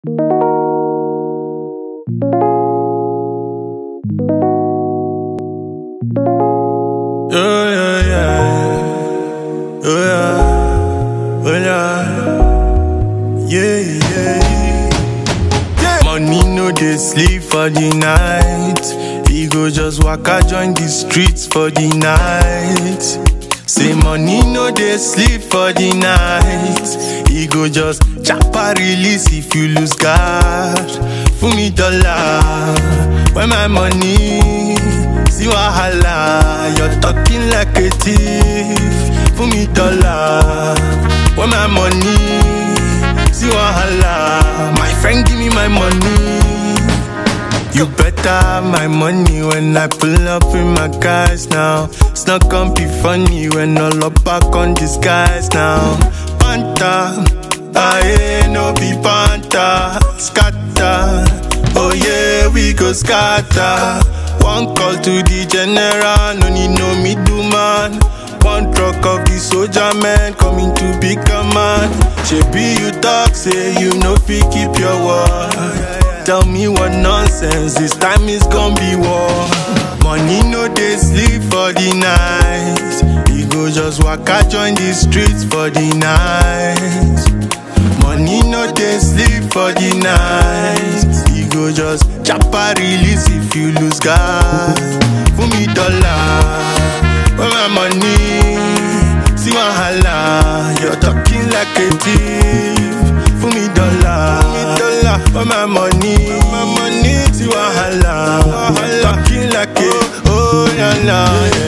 Oh yeah, yeah. Oh yeah. Oh yeah. Yeah, yeah. yeah. Money no dey sleep for the night. He go just waka join the streets for the night. Say money no dey sleep for the night. He go just chapa release if you lose guard. Fún mi dollar, where my money? See wahala, you're talking like a thief. Fún mi dollar, where my money? See wahala, my friend give me my money. You better have my money when I pull up in my guys now. It's not gonna be funny when all up back on this guys now. Panta, I no be panta, scatter. Oh yeah, we go scatter. One call to the general, no need no middleman. One truck of the soldier man coming to big command. Shebi you talk, say you no fit keep your word. Tell me what nonsense, this time is gonna be war. Money no dey sleep for the night. You go just waka join the streets for the night. Money no dey sleep for the night. You go just chapa release if you lose guard. Fún mi dollar, where my money? See wahala, you're talking like a thief. Fún mi dollar, dollar, where my money? My money, see wahala, you're talking like a oh la la.